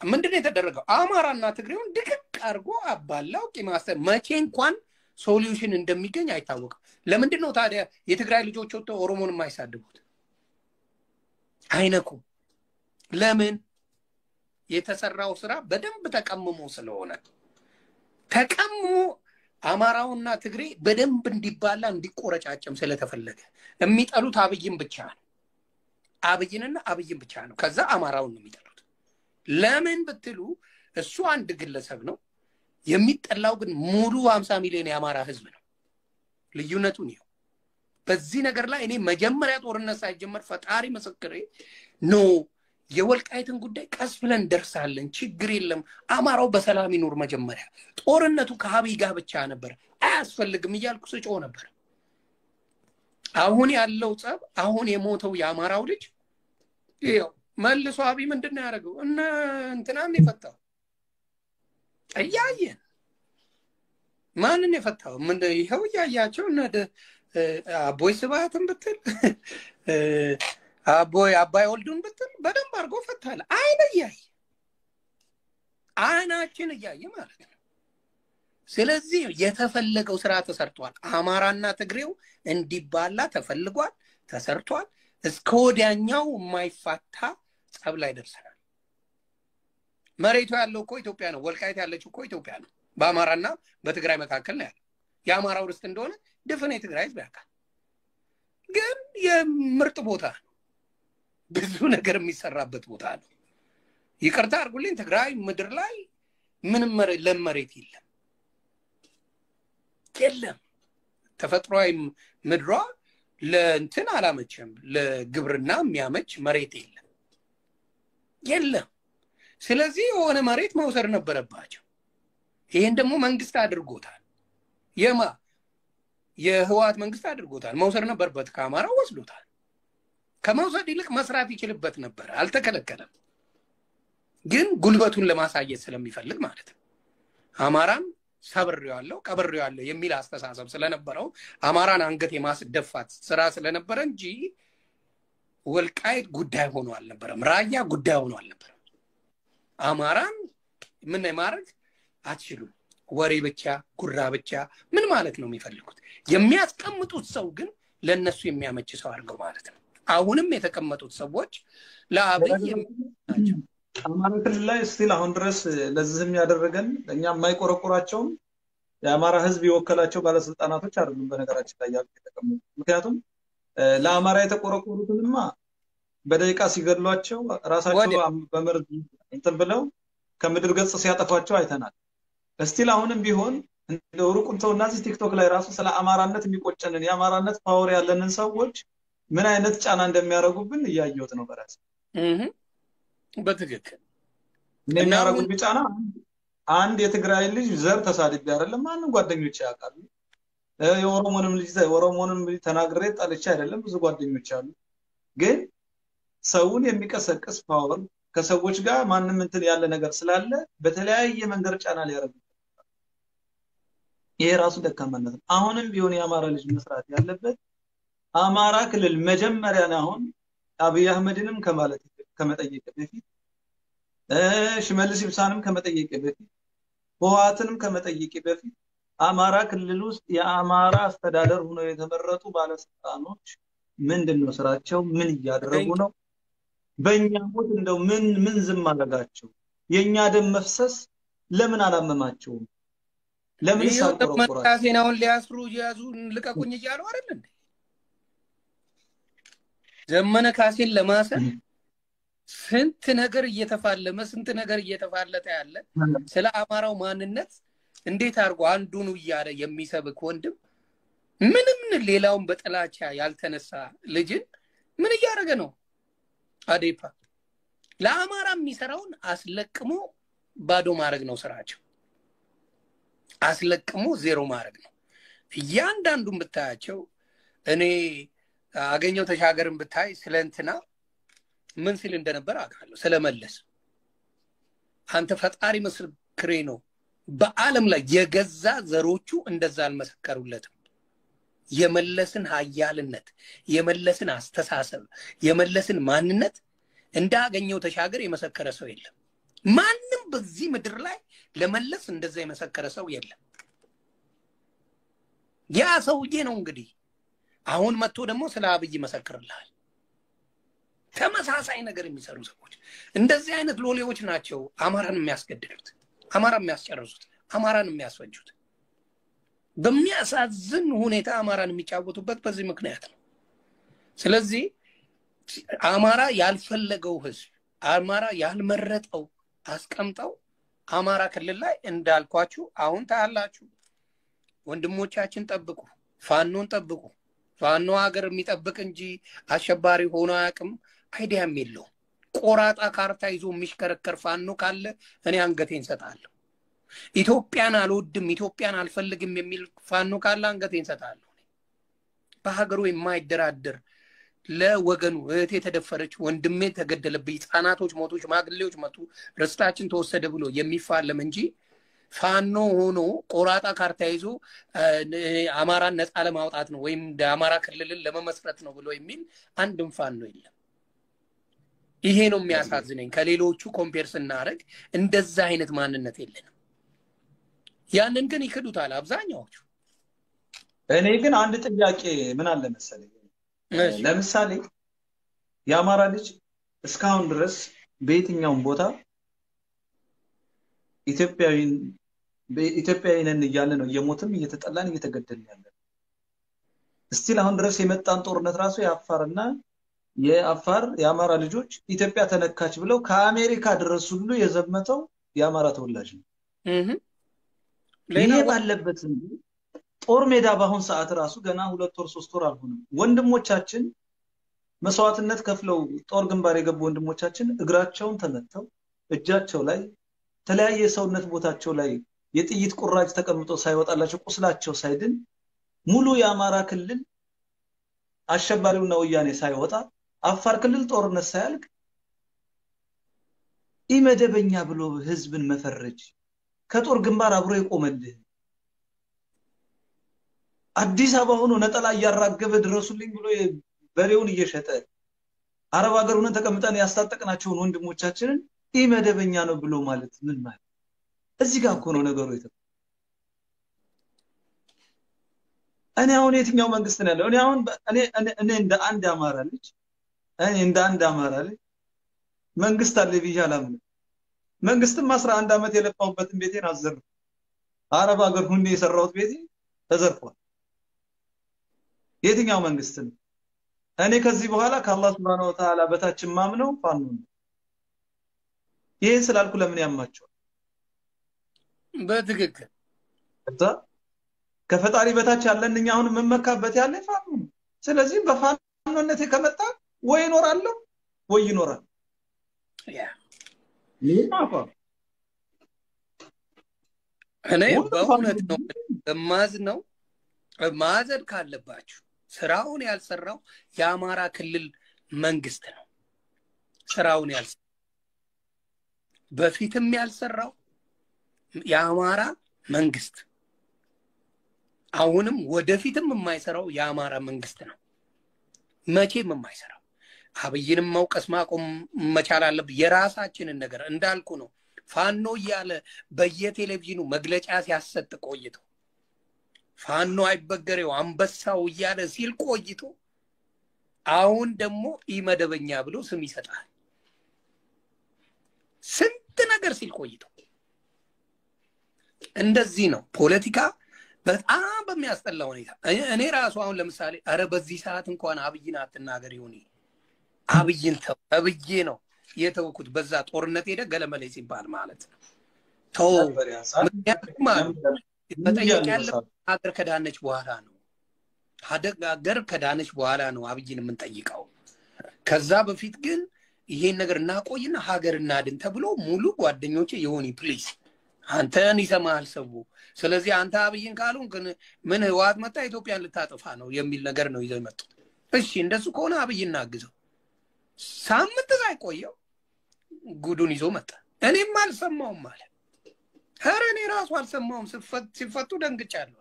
ምንድን ነው የተደረገው? አማራና ትግሬውን ድቅቅ አድርጎ አባላው ቂማሰ መቼ እንኳን ሶሉሽን እንደሚገኝ አይታወቅም። ለምንድን ነው ታዲያ የትግራይ ልጆች ወጥተው ኦሮሞን የማይሳድቡት? አይነኩም። ለምን? የተሰራው ስራ በደንብ ተቀምሞ ስለሆነ ተቀምሞ አማራውና ትግሬ በደንብ እንዲባላ እንዲቆረጫጭም ስለተፈለገ የሚጠሉት አብይን ብቻ ነው። አብይንና አብይን ብቻ ነው። ከዛ አማራውን ነው የሚጠሉት። ለምን ብትሉ እሱ አንድ ግለሰብ ነው። የሚጠላው ግን ሙሉ ሀምሳ ሚሊዮን የአማራ ህዝብ ነው። ልዩነቱን ይኸው። በዚህ ነገር ላይ እኔ መጀመሪያ ጦርነት ሳይጀመር ፈጣሪ ምስክሬ ኖ የወልቃይትን ጉዳይ ቀስ ብለን ደርሳለን፣ ችግር የለም አማራው በሰላም ይኑር። መጀመሪያ ጦርነቱ ከአብይ ጋር ብቻ ነበር፣ አያስፈልግም እያልኩ ስጮ ነበር። አሁን ያለው ጸብ፣ አሁን የሞተው የአማራው ልጅ ይኸው መልሶ አብይ ምንድን ነው ያደረገው? እነ እንትናን የፈታው እያየን ማንን የፈታው? ምን ይኸው እያያቸው እነ አቦይ ስብሃትን ብትል አቦይ አባይ ወልዱን ብትል በደንብ አድርጎ ፈታለ። አይን እያየ አይናችን እያየ ማለት ነው። ስለዚህ የተፈለገው ስራ ተሰርቷል። አማራና ትግሬው እንዲባላ ተፈልጓል፣ ተሰርቷል። እስከ ወዲያኛው የማይፋታ ጸብ ላይ ደርሰናል። መሬቱ ያለው እኮ ኢትዮጵያ ነው። ወልቃይት ያለችው እኮ ኢትዮጵያ ነው። በአማራና በትግራይ መካከል ነው ያለው። የአማራው ርስት እንደሆነ ድፍን የትግራይ ህዝብ ያውቃል። ግን የምርጥ ቦታ ነው። ብዙ ነገር የሚሰራበት ቦታ ነው። ይቅርታ አድርጉልኝ፣ ትግራይ ምድር ላይ ምንም ለም መሬት የለም የለም። ተፈጥሯዊ ምድሯ ለእንትን አላመቸም። ለግብርና የሚያመች መሬት የለም የለም። ስለዚህ የሆነ መሬት መውሰድ ነበረባቸው። ይህን ደግሞ መንግስት አድርጎታል። የማ የህወሓት መንግስት አድርጎታል። መውሰድ ነበረበት። ከአማራው ወስዶታል። ከመውሰድ ይልቅ መስራት ይችልበት ነበር። አልተከለከለም። ግን ጉልበቱን ለማሳየት ስለሚፈልግ ማለት ነው። አማራን ሰብሬዋለሁ፣ ቀብሬዋለሁ የሚል አስተሳሰብ ስለነበረው አማራን አንገት የማስደፋት ስራ ስለነበረ እንጂ ወልቃይት ጉዳይ ሆኖ አልነበረም። ራያ ጉዳይ ሆኖ አልነበረም። አማራን ምን ማድረግ አትችሉም። ወሬ ብቻ ጉራ ብቻ ምን ማለት ነው የሚፈልጉት? የሚያስቀምጡት ሰው ግን ለእነሱ የሚያመች ሰው አድርገው ማለት ነው። አሁንም የተቀመጡት ሰዎች ለአብይ ናቸው። አማራ ክልል ላይ ስቲል አሁን ድረስ ለዚህም ያደረገን እኛ የማይቆረቆራቸውም የአማራ ህዝብ የወከላቸው ባለስልጣናቶች አይደሉም። በነገራችን ላይ ያሉ የተቀመጡ ምክንያቱም ለአማራ የተቆረቆሩትንማ በደቂቃ ሲገድሏቸው ራሳቸው በመርዝ እንትን ብለው ከምድር ገጽ ሲያጠፏቸው አይተናል። እስቲል አሁንም ቢሆን እንደ ሩቁን ተውና እዚህ ቲክቶክ ላይ ራሱ ስለ አማራነት የሚቆጨንን የአማራነት ፓወር ያለንን ሰዎች ምን አይነት ጫና እንደሚያደርጉብን እያየሁት ነው በራሴ በትክክል የሚያደርጉብኝ ጫና አንድ የትግራይ ልጅ ዘር ተሳድቤ አይደለም ማንም ጓደኞች ያውቃሉ። የኦሮሞንም ልጅ የኦሮሞንም ልጅ ተናግሬ ጠልቼ አይደለም ብዙ ጓደኞች አሉ። ግን ሰውን የሚቀሰቅስ ፓወር ከሰዎች ጋር ማንም እንትን ያለ ነገር ስላለ በተለያየ መንገድ ጫና ሊያደርጉ ይሄ ራሱ ደካማነት ነው። አሁንም ቢሆን የአማራ ልጅ መስራት ያለበት አማራ ክልል መጀመሪያ አሁን አብይ አህመድንም ከማለት ከመጠየቅ በፊት ሽመልስ ይብሳንም ከመጠየቅ በፊት ህወሓትንም ከመጠየቅ በፊት አማራ ክልል ውስጥ የአማራ አስተዳደር ሆነው የተመረጡ ባለስልጣኖች ምንድን ነው ስራቸው? ምን እያደረጉ ነው? በእኛ ሞት እንደው ምን ምን ዝም አደረጋቸው? የእኛ ደም መፍሰስ ለምን አላመማቸውም? ለምን ሳልቆረቆራቸው? ካሴን አሁን ሊያስሩ እያዙ ልቀቁኝ እያሉ አይደል እንዴ? ዘመነ ካሴን ለማሰር ስንት ነገር እየተፋለመ ስንት ነገር እየተፋለጠ ያለ ስለ አማራው ማንነት እንዴት አድርጎ አንዱን እያለ የሚሰብክ ወንድም ምንም ሌላውን በጥላቻ ያልተነሳ ልጅን ምን እያደረገ ነው? አዴፓ ለአማራ የሚሰራውን አስለቅሞ ባዶ ማድረግ ነው ስራቸው። አስለቅሞ ዜሮ ማድረግ ነው። እያንዳንዱን ብታያቸው እኔ አገኘው ተሻገርን ብታይ ስለ እንትና ምን ሲል እንደነበር አውቃለሁ። ስለመለስ አንተ ፈጣሪ ምስክሬ ነው። በዓለም ላይ የገዛ ዘሮቹ እንደዛ አልመሰከሩለትም። የመለስን ሀያልነት፣ የመለስን አስተሳሰብ፣ የመለስን ማንነት እንዳገኘው ተሻገር የመሰከረ ሰው የለም። ማንም በዚህ ምድር ላይ ለመለስ እንደዛ የመሰከረ ሰው የለም። ያ ሰውዬ ነው እንግዲህ አሁን መጥቶ ደግሞ ስለ አብይ ይመሰክርልሃል። ተመሳሳይ ነገር የሚሰሩ ሰዎች እንደዚህ አይነት ሎሌዎች ናቸው አማራን የሚያስገድሉት፣ አማራን የሚያስጨርሱት፣ አማራን የሚያስፈጁት። በሚያሳዝን ሁኔታ አማራን የሚጫወቱበት በዚህ ምክንያት ነው። ስለዚህ አማራ ያልፈለገው ህዝብ አማራ ያልመረጠው አስቀምጠው አማራ ክልል ላይ እንዳልኳችሁ አሁን ታያላችሁ። ወንድሞቻችን ጠብቁ፣ ፋኖን ጠብቁ። ፋኖ ሀገር የሚጠብቅ እንጂ አሸባሪ ሆኖ አያውቅም። አይዲያም የለውም። ቆራጣ ካርታ ይዞ የሚሽከረከር ፋኖ ካለ እኔ አንገቴን ሰጣለሁ። ኢትዮጵያን አልወድም፣ ኢትዮጵያን አልፈልግም የሚል ፋኖ ካለ አንገቴን ሰጣለሁ። በሀገሩ የማይደራደር ለወገኑ እህቴ የተደፈረች፣ ወንድሜ ተገደለብኝ፣ ህፃናቶች ሞቱ፣ ሽማግሌዎች መጡ፣ ርስታችን ተወሰደ ብሎ የሚፋለም እንጂ ፋኖ ሆኖ ቆራጣ ካርታ ይዞ አማራን ነፃ ለማውጣት ነው ወይም አማራ ክልልን ለመመስረት ነው ብሎ የሚል አንድም ፋኖ የለም። ይሄ ነው የሚያሳዝነኝ። ከሌሎቹ ኮምፔር ስናደርግ እንደዛ አይነት ማንነት የለንም። ያንን ግን ይክዱታል አብዛኛዎቹ። እኔ ግን አንድ ጥያቄ ምን አለ መሰለኝ፣ ለምሳሌ የአማራ ልጅ እስካሁን ድረስ በየትኛውም ቦታ ኢትዮጵያዊ ነን እያለ ነው እየሞትም እየተጠላን እየተገደልን ያለ እስቲል አሁን ድረስ የመጣን ጦርነት ራሱ የአፋርና የአፋር የአማራ ልጆች ኢትዮጵያ ተነካች ብለው ከአሜሪካ ድረስ ሁሉ የዘመተው የአማራ ተወላጅ ነው። ይሄ ባለበት ጦር ሜዳ በአሁን ሰዓት ራሱ ገና ሁለት ወር ሶስት ወር አልሆነም። ወንድሞቻችን መስዋዕትነት ከፍለው ጦር ግንባር የገቡ ወንድሞቻችን እግራቸውን ተመተው እጃቸው ላይ የተለያየ የሰውነት ቦታቸው ላይ የጥይት ቁራጭ ተቀምጦ ሳይወጣላቸው ቁስላቸው ሳይድን ሙሉ የአማራ ክልል አሸባሪውና ወያኔ ሳይወጣ አፋር ክልል ጦርነት ሳያልቅ ኢመደበኛ ብሎ ህዝብን መፈረጅ ከጦር ግንባር አብሮ የቆመልህ አዲስ አበባ ሆኖ ነጠላ እያራገበ ድረሱልኝ ብሎ በሬውን እየሸጠ አረብ ሀገር ሆነን ተቀምጠን ያስታጠቅናቸውን ወንድሞቻችንን ኢመደበኛ ነው ብሎ ማለት ምን ማለት? እዚህ ጋር እኮ ነው ነገሩ የተ እኔ አሁን የትኛው መንግስት ነው ያለው? እኔ አሁን እኔ እኔ እንደ አንድ አማራ ልጅ እኔ እንደ አንድ አማራ ልጅ መንግስት አለ ብዬ አላምንም። መንግስትም አስራ አንድ ዓመት የለፋሁበትን ቤቴን አዘርፍ አረብ ሀገር ሁኔ የሰራሁት ቤቴ ተዘርፏል። የትኛው መንግስት ነው? እኔ ከዚህ በኋላ ከአላህ ስብሐነሁ ወተዓላ በታች ማምነው ፋኖ ነው። ይህን ስላልኩ ለምን ያማቸዋል? በትክክል እዛ ከፈጣሪ በታች ያለን እኛ አሁን የምመካበት ያለ ፋኖ ነው። ስለዚህ በፋኖነቴ ከመጣ ወይ ይኖራለሁ ወይ ይኖራል። እኔ በእውነት ነው እማዝ ነው ማዘን ካለባችሁ ስራውን ያልሰራው የአማራ ክልል መንግስት ነው። ስራውን ያልሰራው በፊትም ያልሰራው የአማራ መንግስት አሁንም ወደፊትም የማይሰራው የአማራ መንግስት ነው። መቼም የማይሰራው አብይንም መውቀስ ማቆም መቻል አለብን። የራሳችንን ነገር እንዳልኩ ነው። ፋኖ እያለ በየቴሌቪዥኑ መግለጫ ሲያሰጥ ቆይቶ ፋኖ አይበገሬው አንበሳው እያለ ሲል ቆይቶ አሁን ደግሞ ኢመደበኛ ብሎ ስም ይሰጣል። ስንት ነገር ሲል ቆይቶ እንደዚህ ነው ፖለቲካ በጣም በሚያስጠላ ሁኔታ እኔ ራሱ አሁን ለምሳሌ አረ በዚህ ሰዓት እንኳን አብይን አትናገር ይሁን አብይን ተው ተብዬ ነው የተውኩት። በዛ ጦርነት ሄደ ገለመሌ ሲባል ማለት ነው ተው። ምክንያቱም መጠየቅ ያለብን ሀገር ከዳነች በኋላ ነው። ሀገር ከዳነች በኋላ ነው አብይን የምንጠይቀው። ከዛ በፊት ግን ይሄን ነገር እናቆይና ሀገር እናድን ተብሎ ሙሉ ጓደኞቼ የሆኒ ፕሊዝ አንተን ይሰማሃል ሰው። ስለዚህ አንተ አብይን ካሉን ግን ምን ህወሓት መጣ ኢትዮጵያን ልታጠፋ ነው የሚል ነገር ነው ይዘው የመጡት። እሺ እንደሱ ከሆነ አብይ እናግዘው። ሳምንት ሳይቆየው ጉዱን ይዞ መጣ። እኔም አልሰማውም ማለት ኧረ እኔ ራሱ አልሰማውም። ሲፈቱ ደንግጫለሁ።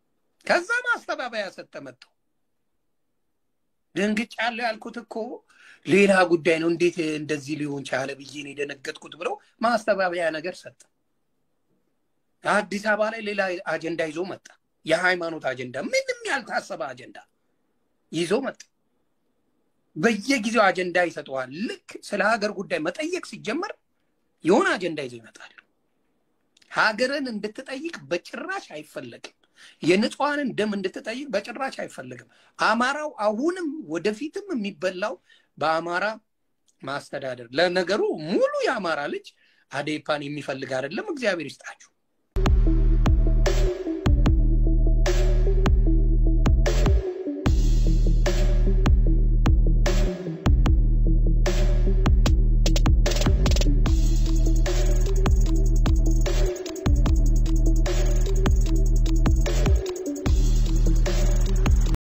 ከዛ ማስተባበያ ሰጠ መጥተው ደንግጫለሁ ያልኩት እኮ ሌላ ጉዳይ ነው፣ እንዴት እንደዚህ ሊሆን ቻለ ብዬ ነው የደነገጥኩት ብለው ማስተባበያ ነገር ሰጠ። አዲስ አበባ ላይ ሌላ አጀንዳ ይዞ መጣ። የሃይማኖት አጀንዳ፣ ምንም ያልታሰበ አጀንዳ ይዞ መጣ። በየጊዜው አጀንዳ ይሰጠዋል። ልክ ስለ ሀገር ጉዳይ መጠየቅ ሲጀመር የሆነ አጀንዳ ይዞ ይመጣል። ሀገርን እንድትጠይቅ በጭራሽ አይፈለግም። የንጹሐንን ደም እንድትጠይቅ በጭራሽ አይፈለግም። አማራው አሁንም ወደፊትም የሚበላው በአማራ ማስተዳደር። ለነገሩ ሙሉ የአማራ ልጅ አዴፓን የሚፈልግ አይደለም። እግዚአብሔር ይስጣችሁ።